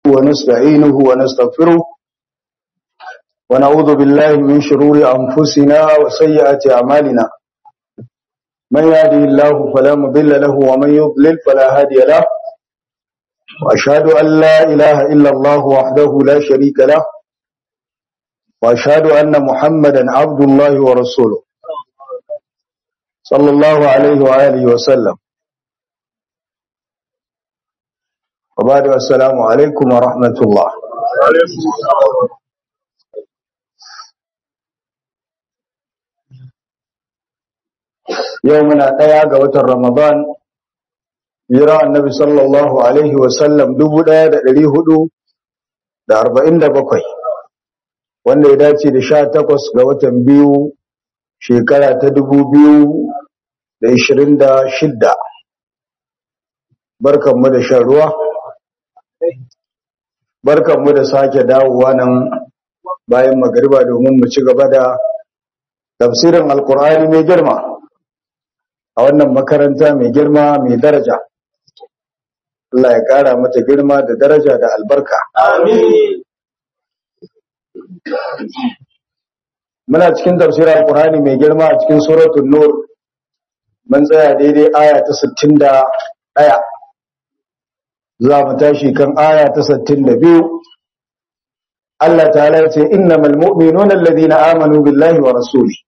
ونستعينه ونستغفره ونعوذ بالله من شرور أنفسنا وسيئات أعمالنا من يهده الله فلا مضل له ومن يضلل فلا هادي له وأشهد أن لا إله إلا الله وحده لا شريك له وأشهد أن محمدا عبد الله ورسوله صلى الله عليه وآله وسلم وبعد السلام عليكم ورحمة الله يومنا ɗaya ga watan Ramadan jira annabi sallallahu alaihi wasallam dubu ɗaya da ɗari hudu da arba'in da bakwai wanda ya dace da sha takwas ga watan biyu shekara ta dubu biyu da ishirin da shidda barkanmu da shan ruwa barkanmu da sake dawowa nan bayan magariba domin mu ci gaba da tafsirin alkur'ani mai girma a wannan makaranta mai girma mai daraja Allah ya ƙara mata girma da daraja da albarka. Amin. Muna cikin tafsirar Al-Qur'ani mai girma a cikin suratul Nur. Mun tsaya daidai aya ta 61. Za mu tashi kan aya ta 62. Allah ta'ala ya ce innamal mu'minuna alladhina amanu billahi wa rasuli.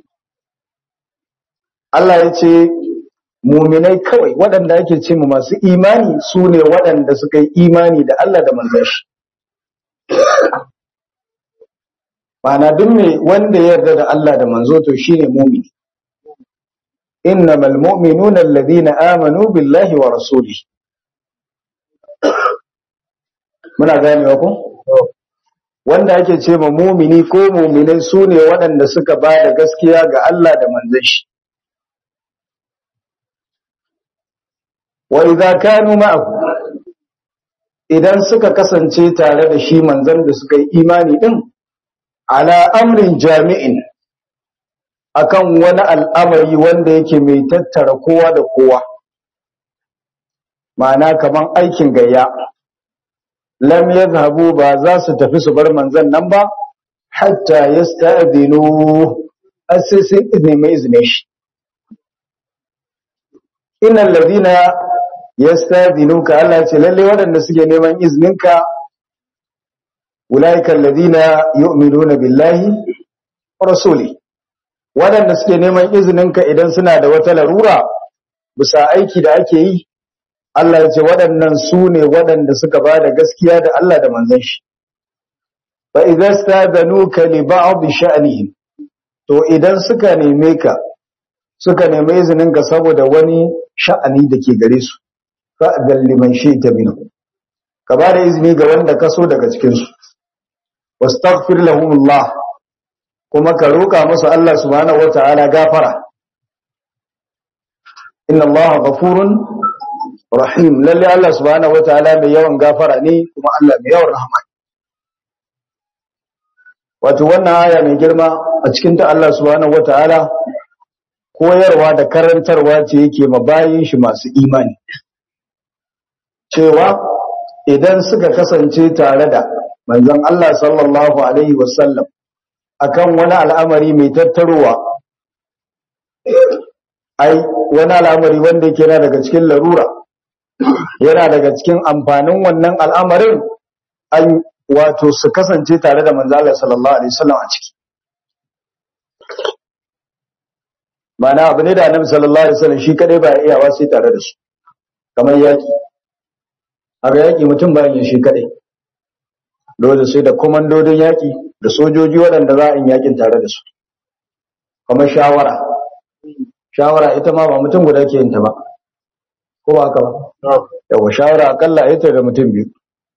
Allah ya ce muminai kawai waɗanda ake ce mu masu imani su ne waɗanda suka yi imani da Allah da manzon shi Mana duk mai wanda ya yarda da Allah da manzo to shine mumini innamal mu'minuna alladhina amanu billahi wa rasulihi muna ganewa ko wanda ake ce ma mumini ko muminai su ne waɗanda suka ba da gaskiya ga Allah da manzon shi wa idza kanu ma'ahu idan suka kasance tare da shi manzon da suka yi imani din ala amrin jami'in akan wani al'amari wanda yake mai tattara kowa da kowa ma'ana kaman aikin gayya lam yadhhabu ba za su tafi su bar manzon nan ba hatta yasta'dinu asisi izini mai izine shi innal ladina yastadinuka Allah ce lalle waɗanda suke neman izninka ulaika alladhina yu'minuna billahi wa rasuli waɗanda suke neman izninka idan suna da wata larura bisa aiki da ake yi Allah ya ce waɗannan su ne waɗanda suka ba da gaskiya da Allah da manzon shi fa idza stadanuka li ba'd sha'nihim to idan suka neme ka suka nemi izininka saboda wani sha'ani da ke gare su fa'adar liman shi ta minu ka ba da izini ga wanda ka so daga cikinsu wastaghfir lahumullah kuma ka roƙa musu Allah subhanahu wata'ala gafara inna Allah ghafurun rahim lalle Allah subhanahu wata'ala mai yawan gafara ne kuma Allah mai yawan rahama wato wannan aya mai girma a cikin ta Allah subhanahu wata'ala koyarwa da karantarwa ce yake mabayin shi masu imani cewa idan suka kasance tare da manzon Allah sallallahu alaihi wasallam akan wani al'amari mai tattarowa ai wani al'amari wanda yake yana daga cikin larura yana daga cikin amfanin wannan al'amarin an wato su kasance tare da manzon Allah sallallahu alaihi wasallam a ciki mana abu ne da annabi sallallahu alaihi wasallam shi kadai ba iyawa sai tare da su kamar yaki aga yaki mutum bayan yin shi kadai dole sai da komandodin yaki da sojoji waɗanda za a yi yakin tare da su kamar shawara shawara ita ma ba mutum guda ke yin ta ba ko ba haka ba yawa shawara akalla ita da mutum biyu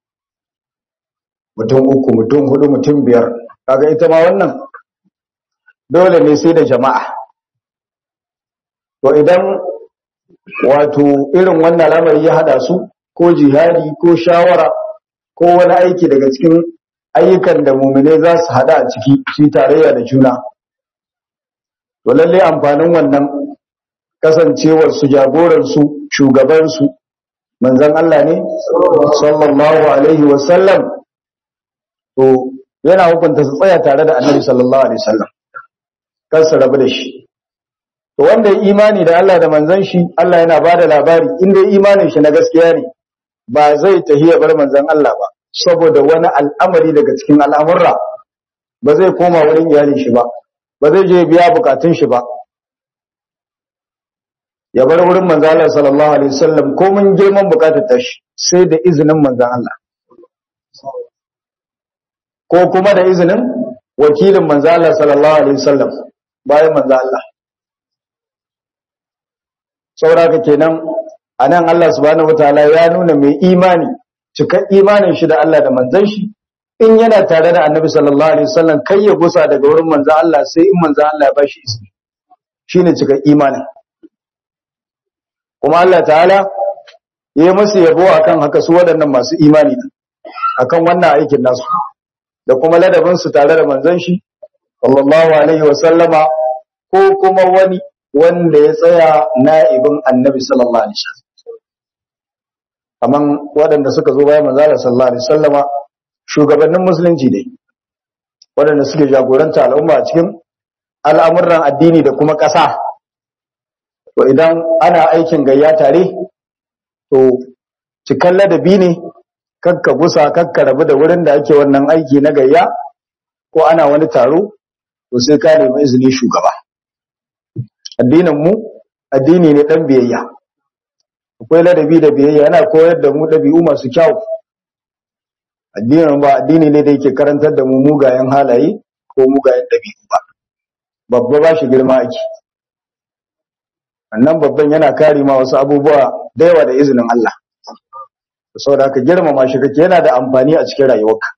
mutum uku mutum hudu mutum biyar kaga ita ma wannan dole ne sai da jama'a to idan wato irin wannan lamari ya hada su ko jihadi ko shawara ko wani aiki daga cikin ayyukan da mumine za su hada a ciki shi tarayya da juna to lalle amfanin wannan kasancewar su jagoran su shugaban su manzon Allah ne sallallahu alaihi wasallam to yana hukunta su tsaya tare da annabi sallallahu alaihi wasallam kar su rabu da shi to wanda ya imani da Allah da manzon shi Allah yana bada labari inda imanin shi na gaskiya ne ba zai tahiya bar manzon Allah ba saboda wani al'amari daga cikin al'amurra ba zai koma wurin iyalin shi ba ba zai je biya bukatun shi ba ya bar wurin manzon Allah sallallahu alaihi wasallam ko mun girman bukatar ta shi sai da izinin manzon Allah ko kuma da izinin wakilin manzon Allah sallallahu alaihi wasallam bayan manzon Allah sauraka kenan anan Allah subhanahu wataala ya nuna mai imani cikar imanin shi da Allah da manzon shi in yana tare da Annabi sallallahu alaihi wasallam kai ya gusa daga wurin manzon Allah sai in manzon Allah ya bashi izini shine cikar imanin kuma Allah ta'ala ya musu yabo akan haka su waɗannan masu imani akan wannan aikin nasu da kuma ladabin su tare da manzon shi sallallahu alaihi wasallama ko kuma wani wanda ya tsaya na'ibin annabi sallallahu alaihi wasallam kaman waɗanda suka zo bayan manzo sallallahu alaihi wasallama shugabannin musulunci dai waɗanda suke jagoranta al'umma a cikin al'amuran addini da kuma ƙasa to idan ana aikin gayya tare to cikan ladabi ne kakka gusa kakka rabu da wurin da ake wannan aiki na gayya ko ana wani taro to sai ka nemi izini shugaba addinin mu addini ne dan biyayya akwai ladabi da biyayya yana koyar da mu dabi'u masu kyau addinin ba addini ne da yake karantar da mu mugayen halaye ko mugayen dabi'u ba babba ba shi girma ake annan babban yana kare ma wasu abubuwa da yawa da izinin Allah saboda haka girmama shi kake yana da amfani a cikin rayuwarka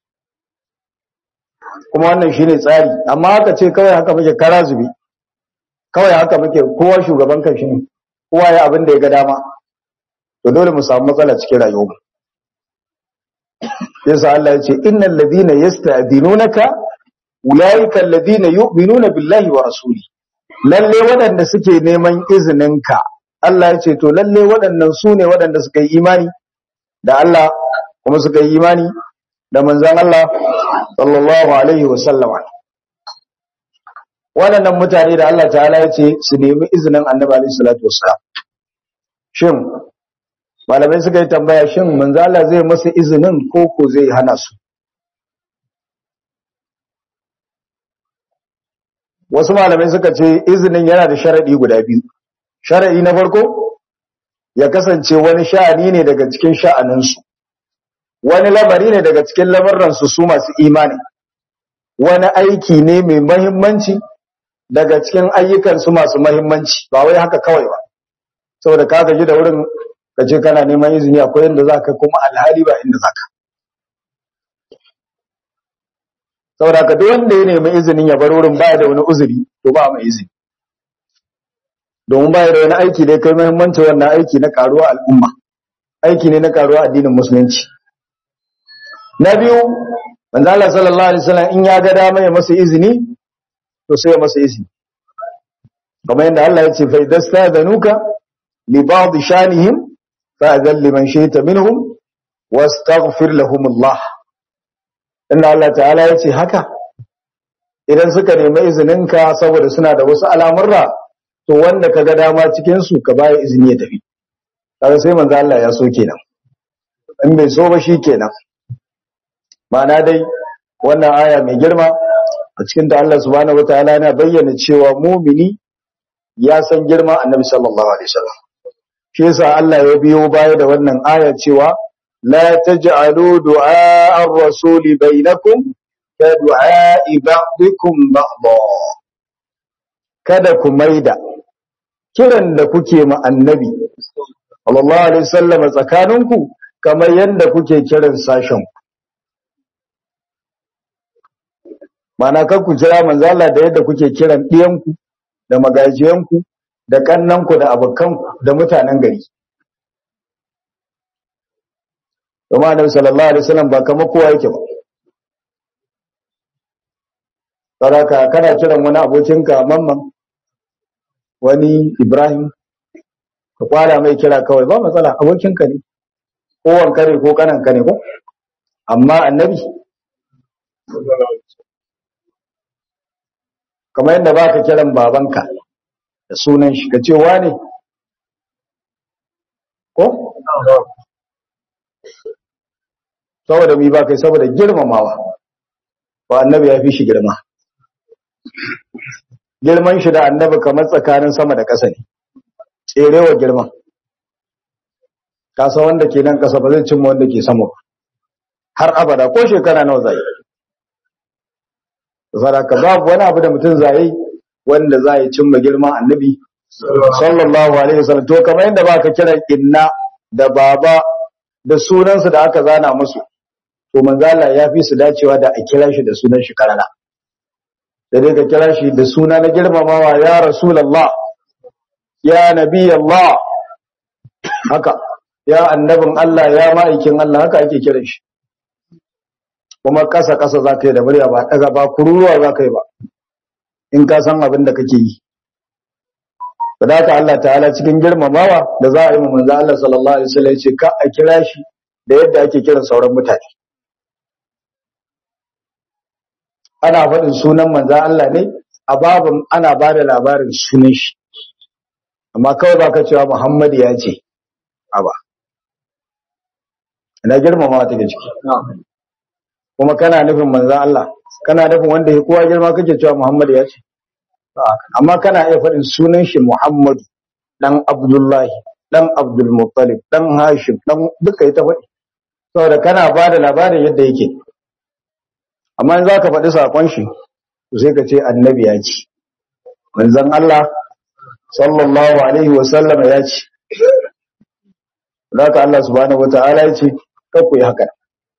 kuma wannan shine tsari amma haka ce kawai haka muke kara zubi kawai haka muke kowa shugaban kan shi ne kowa ya abin da ya ga dama to dole mu samu matsala cikin rayuwar yasa Allah ya ce innal ladina yasta'dinunaka ulaika alladhina yu'minuna billahi wa rasuli lalle waɗanda suke neman izininka Allah ya ce to lalle waɗannan su ne waɗanda suka yi imani da Allah kuma suka yi imani da manzon Allah sallallahu alaihi wa sallama waɗannan mutane da Allah ta'ala ya ce su nemi izinin annabi alaihi salatu wassalam shin malamai suka yi tambaya shin manzo Allah zai masa izinin ko ko zai hana su wasu malamai suka ce izinin yana da sharadi guda biyu sharadi na farko ya kasance wani sha'ani ne daga cikin sha'aninsu wani lamari ne daga cikin lamarransu su masu imani wani aiki ne mai mahimmanci daga cikin ayyukansu masu mahimmanci ba wai haka kawai ba saboda ka gaji da wurin ka ce kana neman izini akwai inda za ka kuma alhali ba inda za ka saboda ka duk wanda ya nemi izinin ya bar wurin baya da wani uzuri to ba mai izini domin baya da wani aiki da ya kai mahimmanci wannan aiki na karuwa al'umma aiki ne na karuwa addinin musulunci na biyu manzo Allah sallallahu alaihi wasallam in ya ga dama ya masa izini to sai ya masa izini kamar yadda Allah ya ce fa idastadanuka li ba'd shanihim fa'adhan liman shi'ta minhum wastaghfir lahum Allah inna Allah ta'ala ya ce haka idan suka nemi izininka saboda suna da wasu al'amurra to wanda kaga dama cikin su ka baya izini ya tafi kaga sai manzo Allah ya so kenan in bai so ba shi kenan ma'ana dai wannan aya mai girma a cikin ta Allah subhanahu wataala yana bayyana cewa mumini ya san girma annabi sallallahu alaihi wasallam shi yasa Allah ya biyo baya da wannan aya cewa la taj'alu du'a ar-rasuli bainakum ka du'a ba'dikum ba'dha kada ku maida kiran da kuke ma annabi sallallahu alaihi wasallam tsakaninku kamar yanda kuke kiran sashen mana kan ku kira manzo Allah da yadda kuke kiran ɗiyanku da magajiyanku da kannanku da abokanku da mutanen gari kuma annabi sallallahu alaihi wasallam ba kamar kowa yake ba saraka kana kiran wani abokinka mamman wani Ibrahim ka kwala mai kira kawai ba matsala abokinka ne ko wanka ne ko kananka ne ko amma annabi kamar yadda ba ka kiran babanka da sunan shi ka ce wane ko saboda mi ba kai saboda girmamawa ba annabi ya fi shi girma girman shi da annabi kamar tsakanin sama da ƙasa ne tserewa girman kasa wanda ke nan ƙasa ba zai cimma wanda ke sama har abada ko shekara nawa zai sadaka babu wani abu da mutum zai wanda za ya cimma girman annabi sallallahu alaihi wasallam to kamar yadda baka kiran inna da baba da sunansu da aka zana musu to manzo Allah ya fi su dacewa da a kira shi da sunan shi karana da dai ka kira shi da suna na girmamawa ya rasulullah ya nabi Allah haka ya annabin Allah ya ma'aikin Allah haka ake kiran shi kuma kasa kasa zaka yi da murya ba daga ba kururuwa zaka yi ba in ka san abin da kake yi sadaka Allah ta'ala cikin girmamawa da za a yi manzo Allah sallallahu alaihi wasallam ce ka a kira shi da yadda ake kiran sauran mutane ana faɗin sunan manzo Allah ne a babin ana ba da labarin sunan shi amma kawai ba ka cewa Muhammad ya ce aba ina girmamawa take ciki kuma kana nufin manzo Allah kana nufin wanda ya kowa girma kake cewa Muhammad ya ce amma kana iya faɗin sunan shi Muhammadu dan Abdullahi dan Abdul Muttalib dan Hashim dan duka ita faɗi saboda kana ba da labarin yadda yake amma in zaka faɗi sakon shi sai ka ce annabi ya ce manzon Allah sallallahu alaihi wa sallam ya ce zaka Allah subhanahu wataala ya ce kar ku yi haka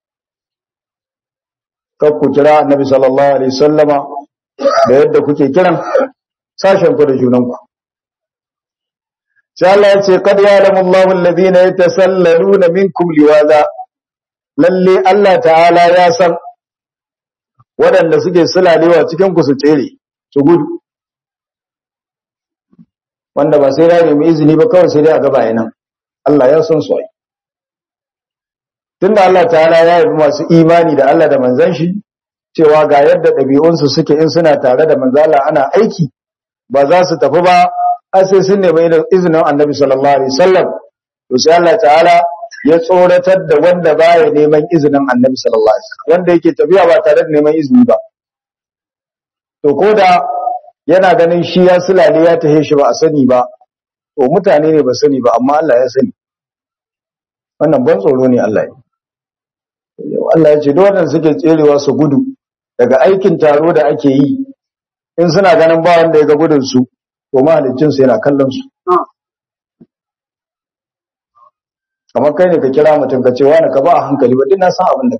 kar ku kira annabi sallallahu alaihi wasallama da yadda kuke kiran sashen ku da junanku sai Allah ya ce qad ya'lamu Allahu alladhina yatasallaluna minkum liwaza lalle Allah ta'ala ya san waɗanda suke sulalewa cikin ku su tsere su gudu wanda ba sai da nemi izini ba kawai sai dai a gaba yana Allah ya san su ai tunda Allah ta'ala ya yi masu imani da Allah da manzon shi cewa ga yadda ɗabi'unsu suke in suna tare da manzala ana aiki ba za su tafi ba har sai sun nemi izinin annabi sallallahu alaihi wasallam to sai Allah ta'ala ya tsoratar da wanda baya neman izinin annabi sallallahu alaihi wasallam wanda yake tafiya ba tare da neman izini ba to koda yana ganin shi ya sulale ya tahe shi ba a sani ba to mutane ne ba sani ba amma Allah ya sani wannan ban tsoro ne Allah ya Allah ya ce duk wanda suke tserewa su gudu daga aikin taro da ake yi in suna ganin ba wanda ya ga gudun su to mahalicin su yana kallon su kamar kai ne ka kira mutum ka ce wani ka ba a hankali ba duk na san abin da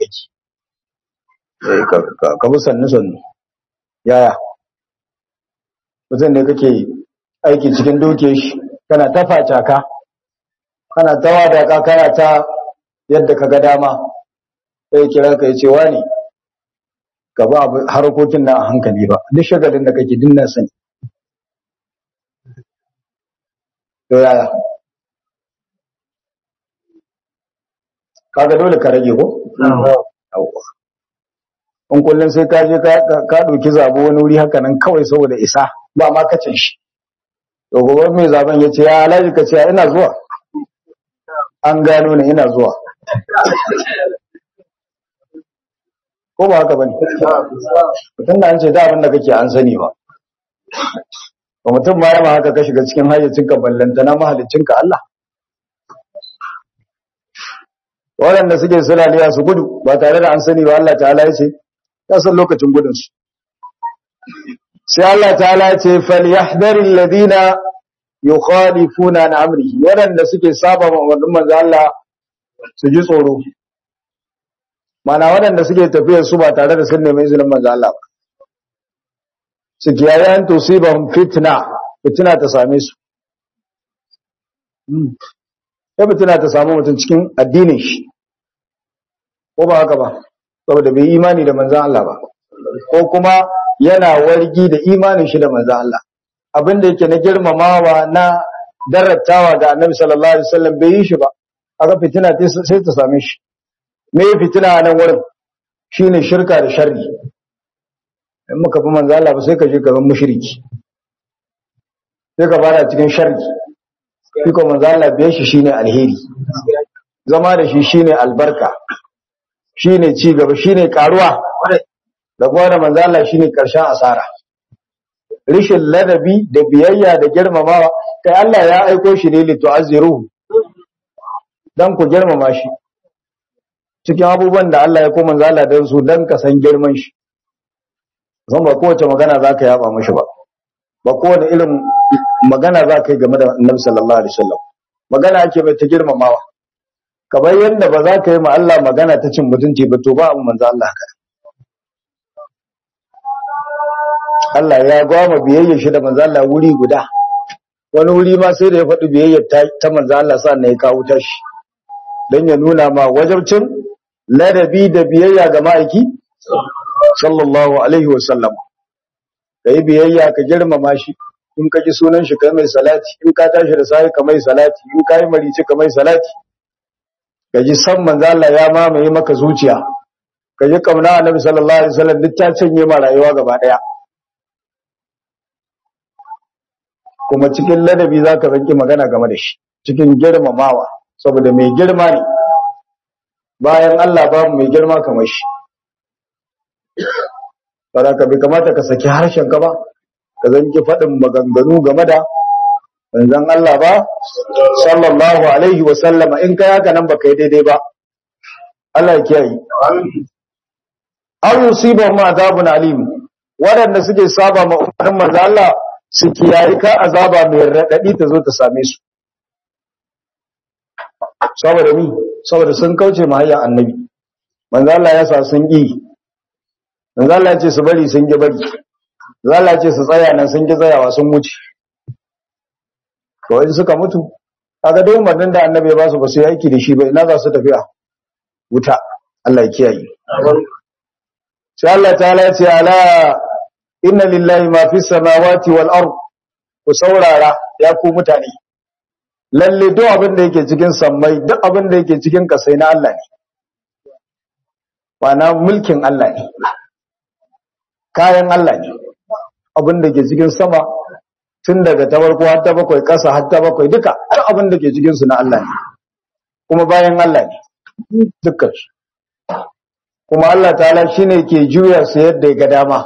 kake ka bi sannu sannu yaya mutum ne kake aiki cikin doke shi kana ta facaka kana ta wadaka kana ta yadda ka ga dama sai kira ka ce wani ka ba harkokin na a hankali ba duk shagalin da kake dinna sani to yaya kaga dole ka rage ko in kullum sai ka je ka ɗauki zabo wani wuri haka nan kawai saboda isa ba ma kacin shi to gobe mai zaben ya ce ya alaji ka ce ina zuwa an gano ne ina zuwa ko ba haka bane mutum da an ce da abin da kake an sani ba ba mutum ma yama haka ka shiga cikin hayyacinka ballantana mahalicinka Allah waɗanda suke sulaliya su gudu ba tare da an sani ba Allah ta'ala ya ce ya san lokacin gudunsu sai Allah ta'ala ya ce falyahdhar alladhina yukhalifuna an amrihi waɗanda suke saba wa umarnin manzo Allah su ji tsoro mana waɗanda suke tafiyar su ba tare da sun nemi izinin manzo Allah ba su kiyaye an tusibahum fitna fitna ta same su sai fitina ta samu mutum cikin addinin shi ko ba haka ba saboda bai imani da manzan Allah ba ko kuma yana wargi da imanin shi da manzan Allah abin da yake na girmamawa na darattawa ga annabi sallallahu alaihi wasallam bai yi shi ba aka fitina sai ta same shi me fitina a nan wurin shine shirka da sharri in muka fi manzo Allah ba sai ka je ka zama mushriki sai ka fara cikin sharri shi ko manzo Allah biye shi shine alheri zama da shi shine albarka shine ci gaba shine karuwa da kuma da manzo Allah shine karshen asara rishin ladabi da biyayya da girmamawa kai Allah ya aiko shi ne li tu'azziruhu dan ku girmama shi cikin abubuwan da Allah ya ko manzo Allah dan su dan ka san girman shi zan ba kowace magana zaka yaba mishi ba ba kowace irin magana zaka yi game da Annabi sallallahu alaihi wasallam magana ake mai ta girmamawa kamar yadda ba za ka yi ma Allah magana ta cin mutunci ba to ba abu manzo Allah haka Allah ya gwama biyayyar shi da manzo Allah wuri guda wani wuri ma sai da ya faɗi biyayyar ta manzo Allah sannan ya kawo ta shi don ya nuna ma wajabcin ladabi da biyayya ga ma'aiki sallallahu alaihi wa sallam kai biyayya ka girmama shi in ka ji sunan shi kai mai salati in ka tashi da sai ka mai salati in ka yi marici ka mai salati ka ji san manzo Allah ya mamaye maka zuciya ka ji kauna annabi sallallahu alaihi wasallam duk ta canye ma rayuwa gaba daya kuma cikin ladabi zaka zanki magana game da shi cikin girmamawa saboda mai girma ne bayan Allah babu mai girma kamar shi ka bai kamata ka saki harshen ka ba ka zanki faɗin maganganu game da manzon Allah ba sallallahu alaihi wa sallama in kai haka nan baka yi daidai ba Allah ya kiyaye aw yusibahum adhabun alim wadanda suke saba ma umarnin manzo Allah su kiyaye ka azaba mai radadi ta zo ta same su saboda ni saboda sun kauce ma hayyan annabi manzo Allah ya sa sun yi manzo Allah ya ce su bari sun ki bari manzo Allah ya ce su tsaya nan sun ki tsayawa sun wuce to in suka mutu kaga dai umarnin da annabi ya ba su ba su yi aiki da shi ba ina za su tafiya wuta Allah ya kiyaye sai Allah ta'ala ya ce ala inna lillahi ma fi samawati wal ard ku saurara ya ku mutane lalle duk abin da yake cikin sammai duk abin da yake cikin kasai na Allah ne na mulkin Allah ne kayan Allah ne abin da ke cikin sama tun daga ta farko har ta bakwai ƙasa har ta bakwai duka duk abin da ke cikin su na Allah ne kuma bayan Allah ne dukkan su kuma Allah ta'ala shine ke juya su yadda ya ga dama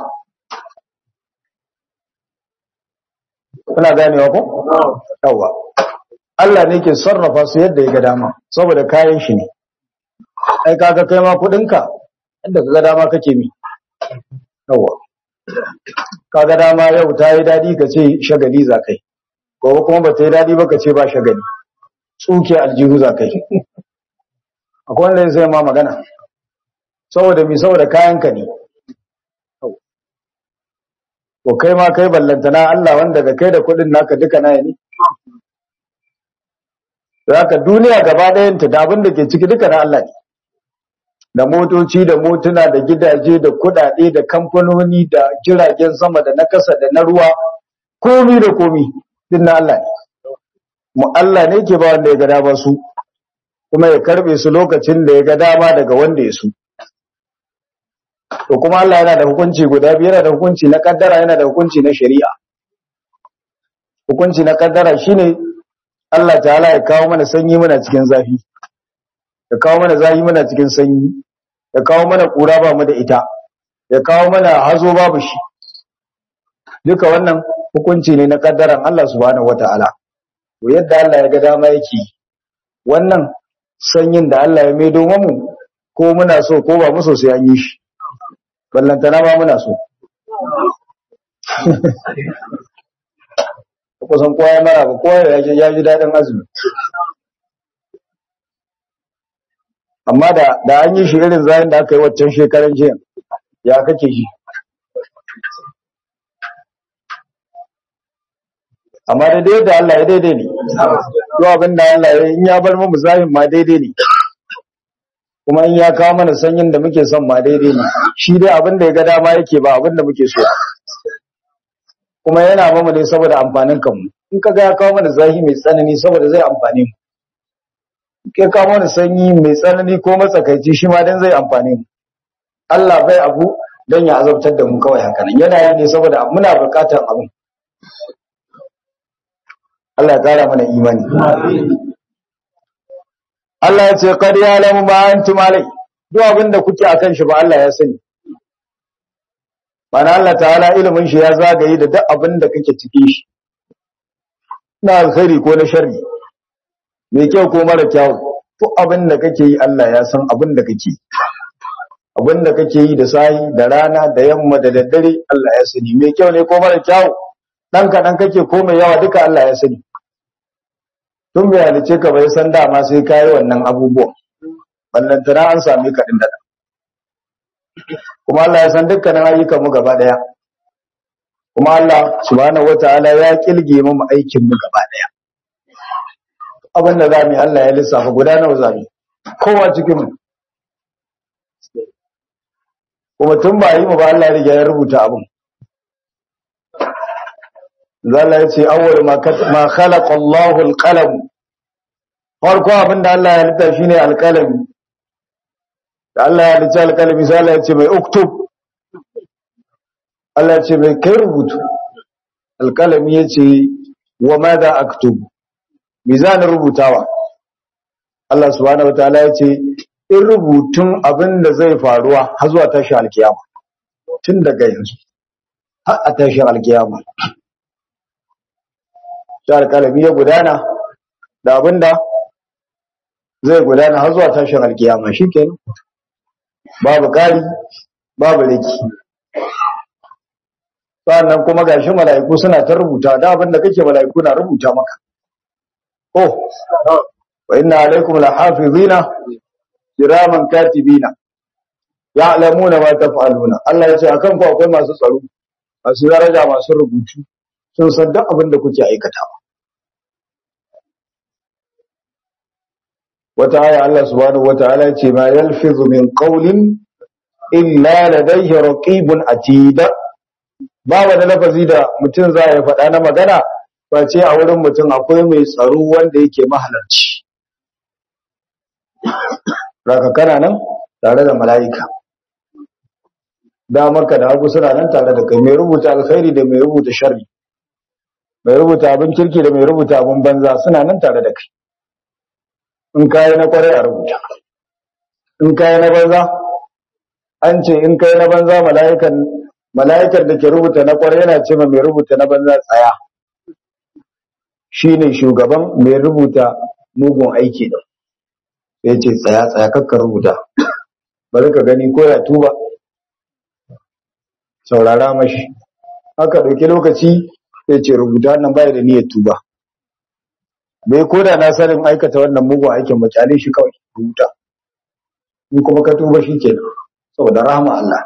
kuna ganewa ko yawa Allah ne ke sarrafa su yadda ya ga dama saboda kayan shi ne ai kaga kai ma kudinka yadda ka ga dama kake mi yawa kaga dama yau ta yi dadi ka ce shagali za kai gobe kuma ba ta yi dadi ba ka ce ba shagali tsuke aljihu za kai akwai wanda ya sai ma magana saboda mi saboda kayanka ne ko kai ma kai ballantana Allah wanda da kai da kudin naka duka na ne zaka duniya gaba ɗayanta da abin da ke ciki duka na Allah ne da motoci da motuna da gidaje da kudade da kamfanoni da jiragen sama da na kasa da na ruwa komi da komi din na Allah ne mu Allah ne ke ba wanda ya ga dama su kuma ya karbe su lokacin da ya ga dama daga wanda ya su to kuma Allah yana da hukunci guda biyu yana da hukunci na kaddara yana da hukunci na shari'a hukunci na kaddara shine Allah ta'ala ya kawo mana sanyi muna cikin zafi ya kawo mana zafi muna cikin sanyi ya kawo mana kura ba mu da ita ya kawo mana hazo babu shi duka wannan hukunci ne na kaddaran Allah subhanahu wataala to yadda Allah ya ga dama yake wannan sanyin da Allah ya maido mu ko muna so ko ba mu so sai an yi shi ballantana ma muna so kusan kowa ya mara ba kowa ya ji daɗin azumi amma da da an yi shi irin zayin da aka yi waccan shekaran jiya ya kake shi amma da dai da Allah ya daidai ne yau abin da Allah ya in ya bar mu zahin ma daidai ne kuma in ya kawo mana sanyin da muke son ma daidai ne shi dai abin da ya ga dama yake ba abin da muke so kuma yana mamu ne saboda amfanin kanmu in ka ga ya kawo mana zahi mai tsanani saboda zai amfani mu in ka kawo mana sanyi mai tsanani ko matsakaici shi ma dan zai amfani mu Allah bai abu dan ya azabtar da mu kawai haka nan yana yi ne saboda muna bukatar abin Allah ya kara mana imani Allah ya ce qad ya'lamu ma antum alai duk abin da kuke akan shi ba Allah ya sani mana Allah ta'ala ilimin shi ya zagaye da duk abin da kake cikin shi na alkhairi ko na sharri mai kyau ko mara kyau duk abin da kake yi Allah ya san abin da kake abin da kake yi da sahi da rana da yamma da daddare Allah ya sani mai kyau ne ko mara kyau dan kaɗan kake ko mai yawa duka Allah ya sani tun bai halice ka bai san dama sai ka yi wannan abubuwan ballantana an sami ka da kuma Allah ya san dukkanin ayyukan mu gaba daya kuma Allah subhanahu wataala ya kilge mu aikin mu gaba daya abin da zamu yi Allah ya lissafa guda nawa zamu kowa cikin mu kuma tun ba yi mu ba Allah ya riga ya rubuta abin zalla ya ce awwal ma ma khalaqa Allahu al-qalam farko abin da Allah ya halitta shine al-qalam da Allah ya halitta al-qalami sai Allah ya ce mai uktub Allah ya ce mai kai rubutu al-qalami ya ce wa madha aktub mizan rubutawa Allah subhanahu wataala ya ce in rubutun abin da zai faruwa har zuwa tashi alkiyama tun daga yanzu har a tashi alkiyama sai alkalami ya gudana da abin da zai gudana har zuwa tashin alkiyama shikenan babu kari babu riki sannan kuma gashi mala'iku suna ta rubuta da abin da kake mala'iku na rubuta maka oh wa inna alaikum lahafizina kiraman katibina ya'lamuna ma taf'aluna Allah ya ce akan ku akwai masu tsaro masu daraja masu rubutu sun san duk abin da kuke aikatawa wata aya Allah subhanahu wataala ya ce ma yalfizu min qawlin illa ladayhi raqibun atid ba wani lafazi da mutum za ya faɗa na magana ba ce a wurin mutum akwai mai tsaro wanda yake mahalarci raka kana nan tare da mala'ika damarka da hagu suna nan tare da kai mai rubuta alkhairi da mai rubuta sharri mai rubuta abin kirki da mai rubuta abin banza suna nan tare da kai in kayi na kwarai a rubuta in kayi na banza an ce in kayi na banza mala'ikan mala'ikar da ke rubuta na kwarai yana ce ma mai rubuta na banza tsaya shine shugaban mai rubuta mugun aiki din sai ce tsaya tsaya kakka rubuta bari ka gani ko ya tuba saurara mashi haka ɗauki lokaci sai ce rubuta nan bai da niyyar tuba bai koda na sanin aikata wannan mugun aikin makyale shi kawai rubuta in kuma ka tuba shi ke saboda rahama Allah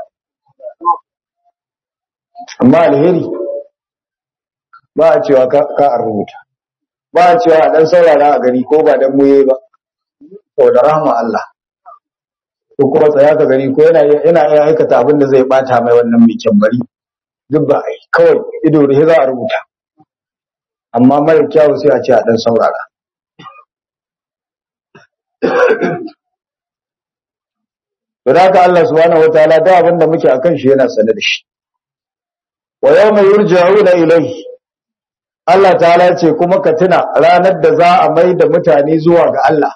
amma alheri ba a cewa ka a rubuta ba a cewa a dan saurara a gani ko ba dan muye ba saboda rahama Allah ko kuma tsaya ka gani ko yana yana iya aikata abin da zai bata mai wannan mai kyambari duk ba ai kawai ido rihe za a rubuta amma mara kyawu sai a ce a dan saurara don haka Allah subhanahu wataala da abin da muke akan shi yana sane da shi wa yawma yurja'una ilayhi Allah ta'ala ce kuma ka tuna ranar da za a mai da mutane zuwa ga Allah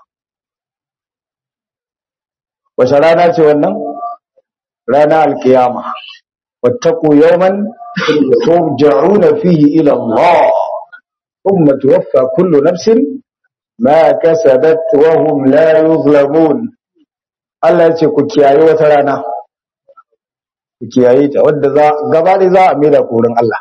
wace rana ce wannan rana alkiyama wattaqu yawman turja'una fihi ila Allah thumma tuwaffa kullu nafsin ma kasabat wa hum la yuzlamun Allah ya ce ku kiyaye wata rana ku kiyaye ta wadda za gaba da za a mai da korin Allah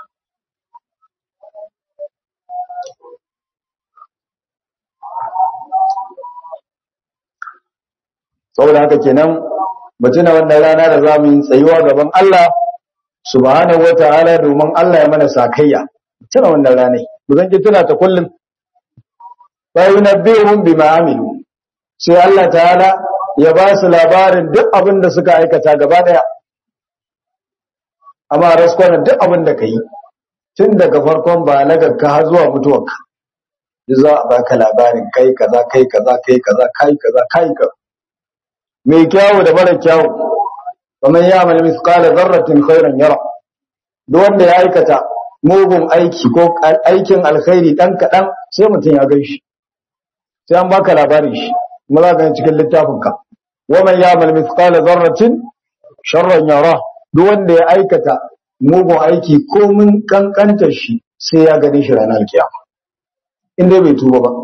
saboda haka kenan mutuna wannan rana da za mu yi tsayuwa gaban Allah subhanahu wata'ala domin Allah ya mana sakayya tuna wannan rana mu zan ki tuna ta kullum fa yunabbihum bima amilu sai Allah ta'ala ya ba su labarin duk abin da suka aikata gaba daya amma raskwana duk abin da kai tun daga farkon balagarka har zuwa mutuwarka duk za a baka labarin kai kaza kai kaza kai kaza kai kaza kai kaza mai kyawu da mara kyawu kamar ya amal misqala dharratin khairan yara duk wanda ya aikata mugun aiki ko aikin alkhairi dan kadan sai mutum ya gan shi sai an baka labarin shi kuma za ka yi cikin littafin ka wa man ya'mal mithqala dharratin sharran yara duk wanda ya aikata mugun aiki ko mun kankantar shi sai ya gane shi ranar kiyama in dai bai tuba ba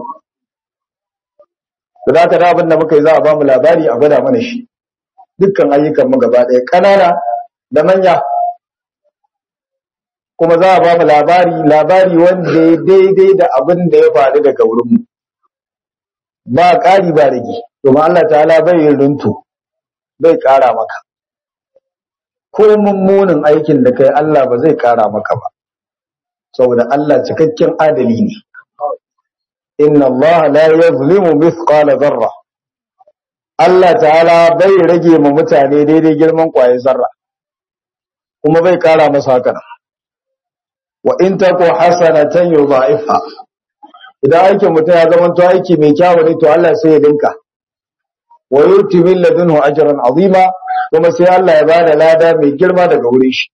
da haka da abin da muka yi za a ba mu labari a gwada mana shi dukkan ayyukan mu gaba ɗaya ƙanana da manya kuma za a ba mu labari labari wanda ya daidai da abin da ya faru daga wurin mu ba ƙari ba rage domin Allah ta'ala bai yin runtu bai ƙara maka ko mummunin aikin da kai Allah ba zai ƙara maka ba saboda Allah cikakken adali ne inna Allah la yazlimu mithqala dharra Allah ta'ala bai rage ma mutane daidai girman kwaye zarra kuma bai kara masa haka wa in taku hasanatan yudha'ifha idan aikin mutum ya zama to aiki mai kyawu ne to Allah sai ya dinka wa yuti min ladunhu ajran azima kuma sai Allah ya bada lada mai girma daga wurin shi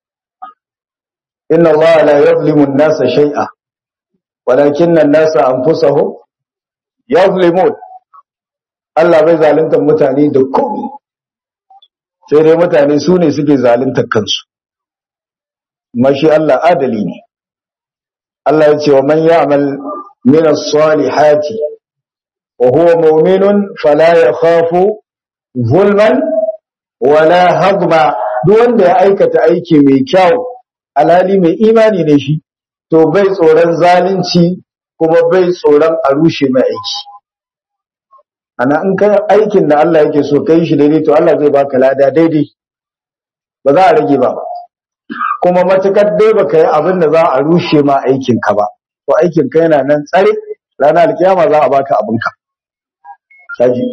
inna Allah la yuzlimu an-nasa shay'a walakin an-nasa anfusahum yuzlimun Allah bai zalunta mutane da komai sai dai mutane su ne suke zalunta kansu mashi Allah adali ne Allah ya ce wa man ya'mal min as-salihati wa huwa mu'minun fala yakhafu zulman wala hadma duk wanda ya aikata aiki mai kyau alhali mai imani ne shi to bai tsoron zalunci kuma bai tsoron a rushe mai aiki ana in ka aikin da Allah yake so kai shi daidai to Allah zai baka lada daidai ba za a rage ba kuma matukar dai baka yi abin da za a rushe ma aikin ka ba to aikin ka yana nan tsare ranar alkiyama za a baka abin ka saji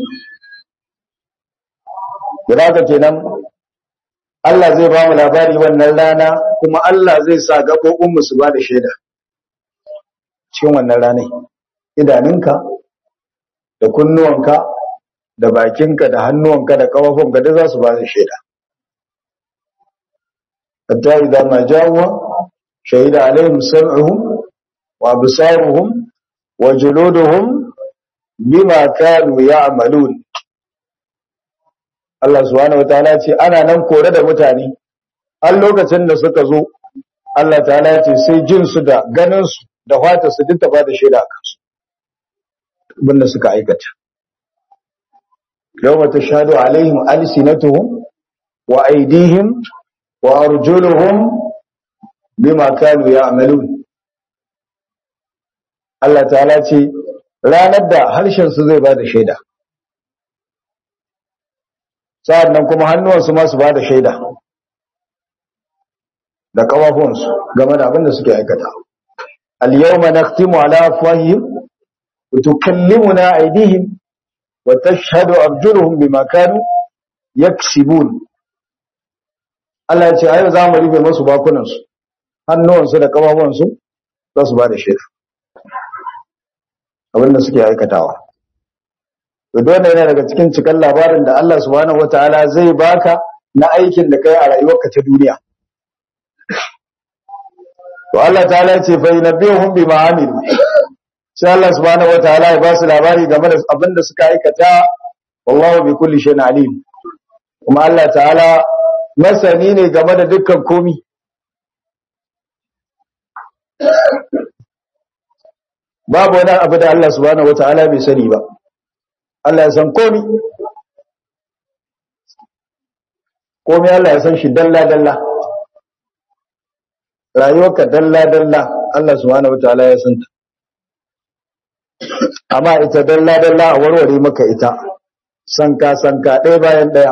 guda ka kenan Allah zai ba mu labari wannan rana kuma Allah zai sa gaɓoɓin mu su ba da shaida cikin wannan ranar idanunka da kunnuwanka da bakinka da hannuwanka da kafafunka da za su ba da shaida hatta idan ma jawo shahida alaihim sam'uhum wa absaruhum wa juluduhum bima kanu ya'malun Allah subhanahu wataala ce ana nan kore da mutane har lokacin da suka zo Allah ta'ala ce sai jin su da ganin su da fata su duk ta ba da shaida a kansu abinda suka aikata yawma tashhadu alaihim alsinatuhum wa aydihim wa arjuluhum bima kanu ya'malun Allah ta'ala ce ranar da harshen su zai bada shaida sa'annan kuma hannuwansu ma su bada shaida da kafafunsu game da abin da suke aikata al-yawma nakhtimu ala afwahihim وتكلمنا أيديهم وتشهد أرجلهم بما كانوا يكسبون Allah ya ce ayo za mu rufe masu bakunansu hannuwansu da kafafuwansu za su ba da shaida abinda suke aikatawa to dole yana daga cikin cikin labarin da Allah subhanahu wataala zai baka na aikin da kai a rayuwarka ta duniya to Allah ta'ala ya ce fa yunabbihum bima amilu sai Allah subhanahu wataala ya ba su labari game da abin da suka aikata wallahu bi kulli shay'in alim kuma Allah ta'ala masani ne game da dukkan komi babu wani abu da Allah subhanahu wataala bai sani ba Allah ya san komi komi Allah ya san shi dalla dalla rayuwarka dalla dalla Allah subhanahu wataala ya san ta amma ita dalla dalla a warware maka ita sanka sanka ɗaya bayan ɗaya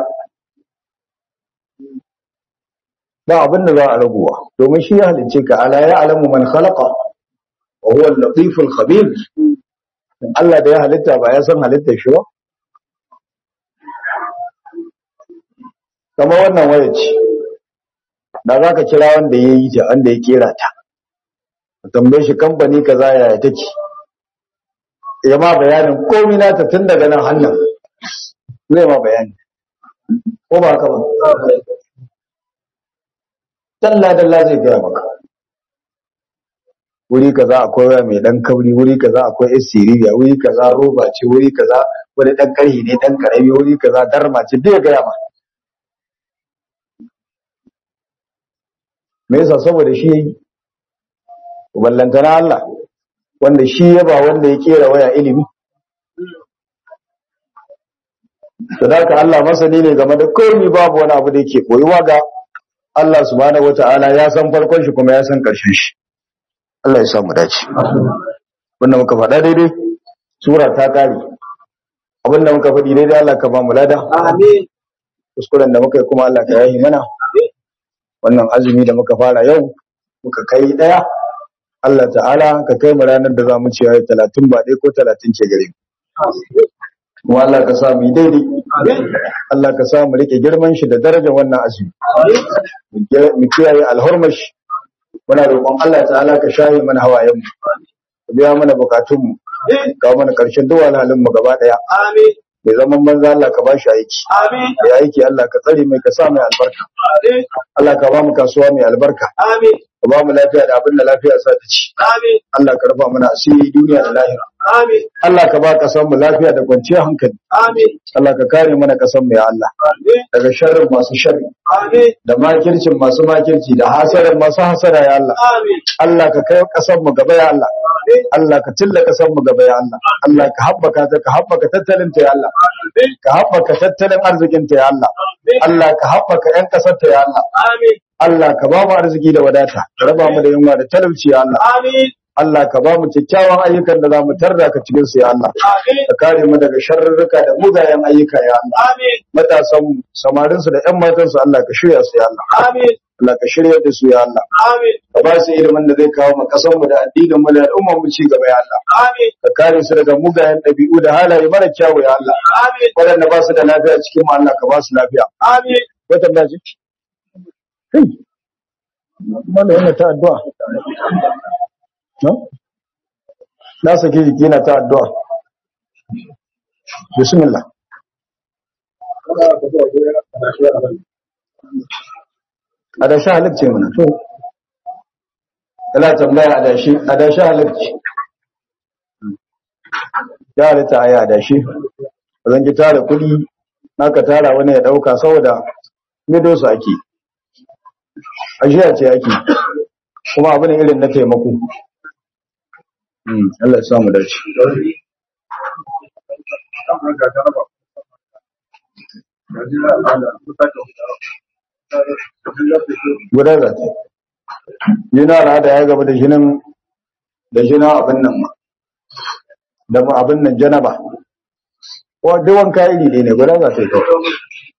ba abin da za a raguwa domin shi ya halicce ka ala ya alamu man khalaqa wa huwa al-latif al-khabir Allah da ya halitta ba ya san halittar shi ba kamar wannan waya ce da za ka kira wanda ya yi ta wanda ya kera ta ka tambaye shi kamfani kaza yaya take ya ma bayanin komai nata tun daga nan hannun zai ma bayani ko ba haka ba dalla dalla zai gaya maka wuri kaza akwai waya mai dan kauri wuri kaza akwai yar siriya wuri kaza roba ce wuri kaza wani dan karhi ne dan karami wuri kaza darma ce duk ya gaya ma me yasa saboda shi yayi ballantana Allah wanda shi ya ba wanda ya kera waya ilimi to da Allah masani ne game da komai babu wani abu da yake koyuwa ga Allah subhanahu wataala ya san farkon shi kuma ya san karshen shi Allah ya samu dace wannan muka faɗa daidai sura ta kare abinda muka faɗi daidai Allah ka ba mu lada Amin. kuskuren da muka yi kuma Allah ka yayi mana wannan azumi da muka fara yau muka kai daya Allah ta'ala ka kai mu ranar da za mu ci ayi 30 ba dai ko 30 ce gare mu kuma Allah ka sa mu yi daidai Allah ka sa mu rike girman shi da darajar wannan azumi mu kiyaye alhurmashi muna roƙon Allah ta'ala ka shaye mana hawayen mu ka biya mana bukatun mu ka mana karshen duk halin mu gaba daya Amin. mai zaman banza Allah ka bashi aiki Amin. ya aiki Allah ka tsare mai ka sa mai albarka Amin. Allah ka ba mu kasuwa mai albarka Amin. ka ba mu lafiya da abin da lafiya sa ta ci Amin. Allah ka rufa mana asiri duniya da lahira Amin. Allah ka ba kasar mu lafiya da kwanciyar hankali Amin. Allah ka kare mana kasar mu ya Allah Amin. daga sharrin masu sharri Amin. da makircin masu makirci da hasarar masu hasara ya Allah Amin. Allah ka kai kasar mu gaba ya Allah Allah ka tilla kasar mu gaba ya Allah Allah ka haɓaka ta ka haɓaka tattalin ta ya Allah Amin. ka haɓaka tattalin arzikin ta ya Allah Allah ka haɓaka ƴan ƙasar ta ya Allah Amin. Allah ka ba mu arziki da wadata ka raba mu da yunwa da talauci ya Allah Amin. Allah ka ba mu kyakkyawan ayyukan da za mu tarda ka cikin su ya Allah Amin. ka kare mu daga sharrurruka da mugayen ayyuka ya Allah Amin. matasan mu samarin su da ƴan matan su Allah ka shirya su ya Allah Amin. Allah ka shirya da su ya Allah Amin. ka ba su ilimin da zai kawo mu kasan mu da addinin mu da al'ummar mu ci gaba ya Allah Amin. ka kare su daga mugayen ɗabi'u da halaye mara kyawu ya Allah Amin. waɗanda ba su da lafiya cikin mu Allah ka ba su lafiya Amin. wata ba ji kai mana yana ta addu'a no na sake jiki yana ta addu'a bismillah adashi halacce mana to kana tambaya adashi adashi halacce ya halitta ayi adashi zan ki tara kuɗi naka tara wani ya ɗauka saboda mido su ake ajiya ce ake kuma abin irin na taimako Allah ya samu dace guda za ta yana al'ada ya gaba da jinin da jinin abin nan ma da ma abin nan janaba ko duk wanka iri ɗaya ne guda za ta yi kawai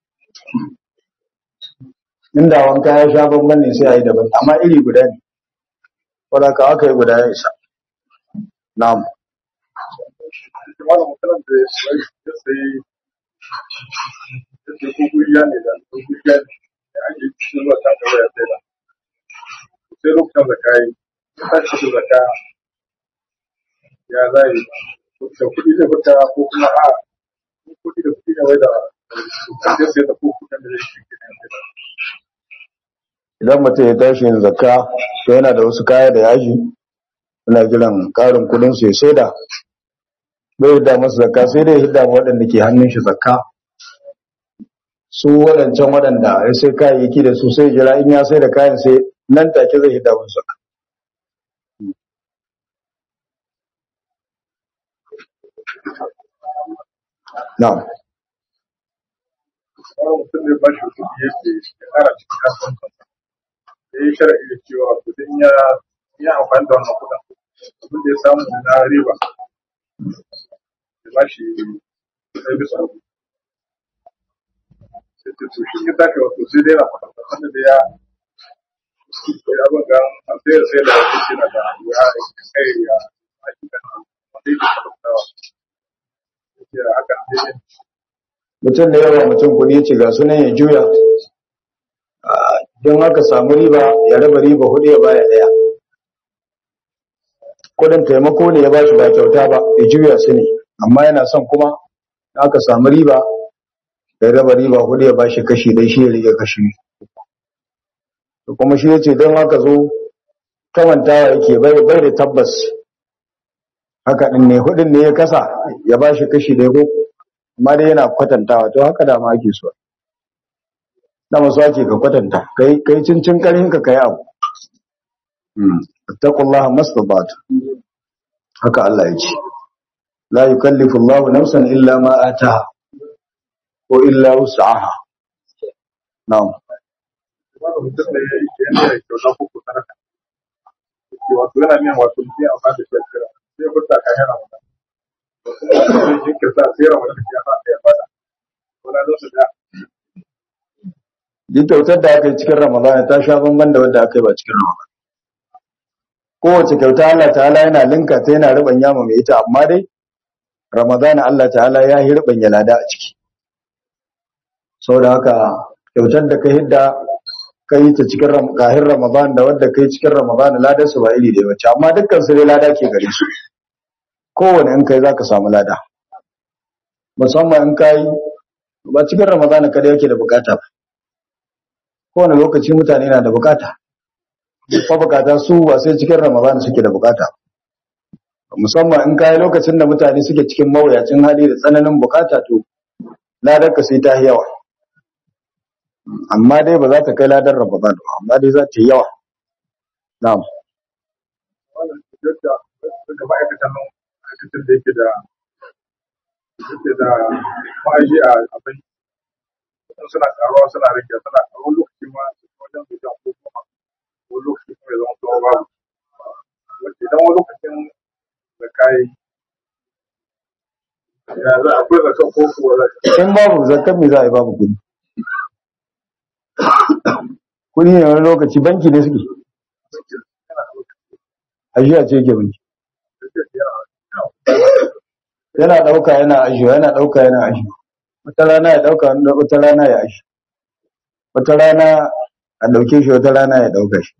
inda wanka ya sha bamban ne sai a yi daban amma iri guda ne wadda ka aka yi guda ya isa na'am sai lokacin zaka yi ta ce zaka ya zai da kuɗi zai fita ko kuma a kuɗi da kuɗi ne wai da sai sai da ko kuɗin da zai shi idan mutum ya tashi yin zakka to yana da wasu kaya da yaji yana jiran karin kudin su ya saida bai hidda masa zakka sai dai hidda ma waɗanda ke hannun shi zakka su waɗancan waɗanda ya sai kayayyaki da su sai jira in ya sai da kayan sai nan take zai hidda musu zakka na'am wani mutum ne ba shi kuɗi yake ya ƙara cikin kasuwancin ya yi shara'i da cewa kudin ya yi amfani da wannan kuɗin abin da ya samu na riba ya ba shi ɗaya bisa uku sai ta to shi ya tafi wato sai dai na faɗa wanda da ya ya abin ga an sai sai da wasu shi na da ya kai ya aiki da wanda yake faɗaɗawa ya ce haka ne mutum da yawa mutum kuɗi ya ce ga sunan ya juya don haka samu riba ya raba riba hudu ya baya ɗaya kudin taimako ne ya bashi ba kyauta ba ya juya su ne amma yana son kuma aka samu riba ya raba riba hudu ya bashi kashi dai shi ya rike kashi to kuma shi yace don haka zo kamantawa yake bai bai da tabbas haka din ne hudin ne ya kasa ya bashi kashi dai ko amma dai yana kwatantawa to haka da ma ake so da masu ake ka kwatanta kai kai cincin karin ka kai abu ittaqullaha mastata'tu haka Allah ya ce la yukallifu Allahu nafsan illa ma ataha ko illa wus'aha na'am wanda mutum da ya yi yana da kyauta ko ko sadaka wato yana min wato mutum ya amfani da shi a kira sai ya furta ka yana wannan sai jinkirta sai ya rawa da ya sa ya bada wala zo su da duk kyautar da aka yi cikin ramadana ta sha bamban da wadda aka yi ba cikin ramadana kowace kyauta Allah ta'ala yana linka ta yana rubanya ma mai ita amma dai ramadana Allah ta'ala ya yi rubanya lada a ciki saboda haka kyautar da ka hidda ka yi ta cikin ram- kahin ramadan da wadda ka yi cikin ramadan ladar su ba iri da wacce amma dukkan su dai lada ke gare su kowane in kai zaka samu lada musamman in kai ba cikin ramadan kada yake da bukata ba kowane lokaci mutane na da bukata ko bukata su ba sai cikin ramadan suke da bukata musamman in kai lokacin da mutane suke cikin mawuyacin hali da tsananin bukata to ladar ka sai ta yi yawa amma dai ba za ta kai ladar ramadan ba amma dai za ta yi yawa na'am wannan yadda daga ma'aikatan nan ma'aikatan da yake da yake da ma'aji a abin suna karuwa suna rage suna karuwa lokaci ma wajen bijan ko kuma wani lokaci kuma ya zama tsawo babu wacce idan wani lokacin da kayi ya za akwai zaton ko kuwa za ka in babu zakar me za a yi babu kudi kudi ne wani lokaci banki ne suke ajiya ce yake banki yana dauka yana ajiyo yana dauka yana ajiyo wata rana ya dauka wata rana ya ajiyo wata rana a dauke shi wata rana ya dauka shi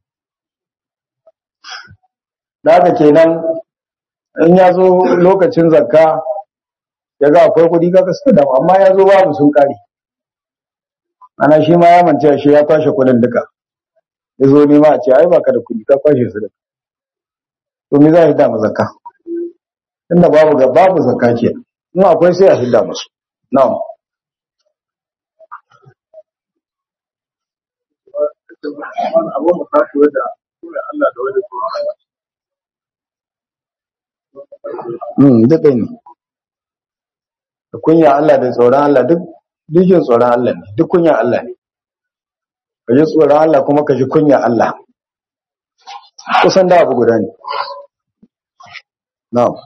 da haka kenan in ya zo lokacin zakka ya ga akwai kudi kaka suka damu amma ya zo babu sun kare ana shi ma ya mance shi ya kwashe kudin duka ya zo nema a ce ai baka da kudi ka kwashe su duka to me za a hidda ma zakka inda babu ga babu zakka ke in akwai sai a hidda musu na'am wani abu mu tashi da sunan Allah da wani tsoron Allah mm duk ɗaya ne da kunya Allah da tsoron Allah duk duk jin tsoron Allah ne duk kunya Allah ne ka ji tsoron Allah kuma ka ji kunya Allah kusan da abu guda ne na'am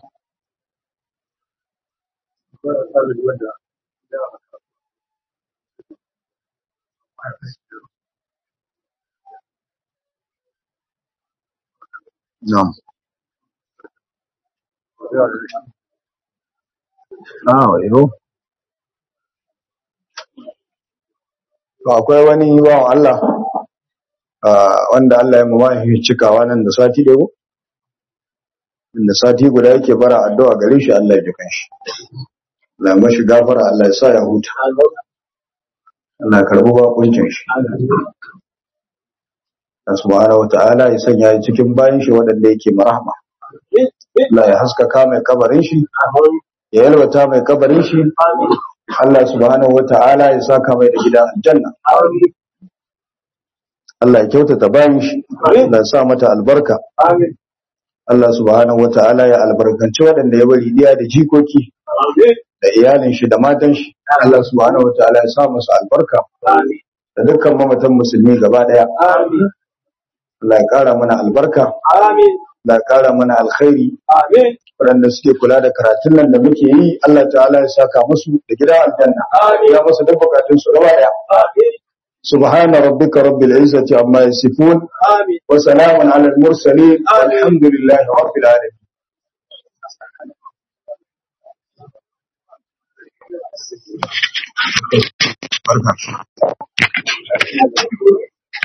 wani sabon wanda ya na'am ah wayo to akwai wani bawan Allah ah, wanda Allah ya mama shi cikawa nan da sati ɗaya ko da sati guda yake bara addu'a gare shi Allah ya jikan shi Allah ya mashi gafara Allah ya sa ya huta Allah ya karbi bakuncin shi Allah subhanahu wata'ala ya sanya shi cikin bayan shi waɗanda yake marhama Allah ya haskaka mai kabarin shi ya yalwata mai kabarin shi Allah subhanahu wata'ala ya saka mai da gidan aljanna Allah ya kyautata bayan shi Allah ya sa mata albarka Allah subhanahu wata'ala ya albarkanci waɗanda ya bari diya da jikoki da iyalin shi da matan shi Allah subhanahu wata'ala ya sa musu albarka da dukkan mamatan musulmi gaba daya Allah ya kara mana albarka Allah ya kara mana alkhairi waɗanda suke kula da karatun nan da muke yi Allah ta'ala ya saka musu da gida aljanna ya musu duk bukatun su gaba daya subhana rabbika rabbil izzati amma yasifun wa salamun alal mursalin walhamdulillahi rabbil alamin barka